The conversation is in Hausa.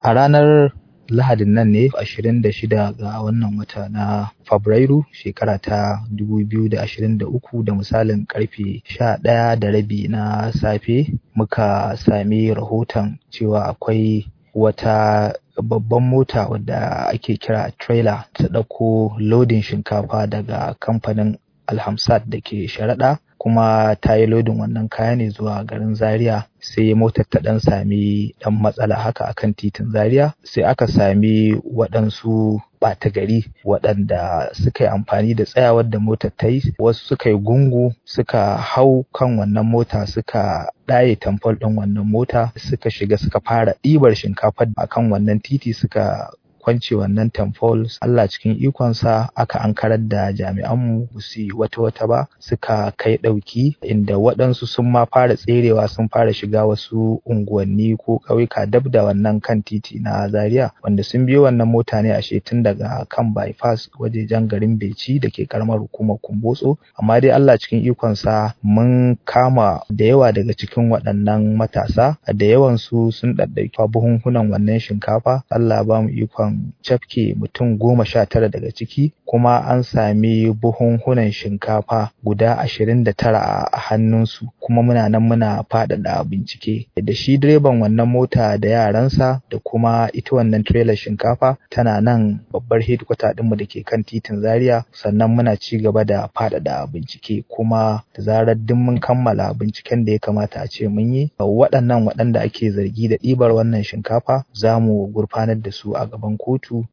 a ranar lahadin nan ne 26 ga wannan wata na fabrairu shekara ta 2023 da misalin karfe 11 da rabi na safe muka sami rahoton cewa akwai wata babban mota wadda ake kira trailer ta ɗauko lodin shinkafa daga kamfanin alhamsat da ke sharaɗa kuma ta yi lodin wannan kaya ne zuwa garin zaria sai motar ta ɗan sami ɗan matsala haka akan titin zaria sai aka sami waɗansu ɓata gari waɗanda suka yi amfani da tsayawar da motar ta yi wasu suka yi gungu suka hau kan wannan mota suka ɗaye tamfol ɗin wannan mota suka shiga suka fara ɗibar shinkafar akan wannan titi suka kwance wannan tamfol Allah cikin ikonsa aka ankarar da jami'anmu ba su yi wata wata ba suka kai ɗauki inda waɗansu sun ma fara tserewa sun fara shiga wasu unguwanni ko ƙauyuka dab da wannan kan titi na Zaria wanda sun biyo wannan mota ne ashe tun daga kan bypass wajejen garin Beci da ke karamar hukumar Kumbotso amma dai Allah cikin ikonsa mun kama da yawa daga cikin waɗannan matasa da yawansu sun ɗaɗɗauki buhunhunan wannan shinkafa Allah ba mu ikon cafke mutum goma sha tara daga ciki kuma an sami buhunhunan shinkafa guda ashirin da tara a hannunsu kuma muna nan muna faɗaɗa bincike da shi direban wannan mota da yaransa da kuma ita wannan trailer shinkafa tana nan babbar headquarter ɗinmu da ke kan titin zaria sannan muna ci gaba da faɗaɗa bincike kuma da zarar duk mun kammala binciken da ya kamata a ce mun yi waɗannan waɗanda ake zargi da ɗibar wannan shinkafa za mu gurfanar da su a gaban kotu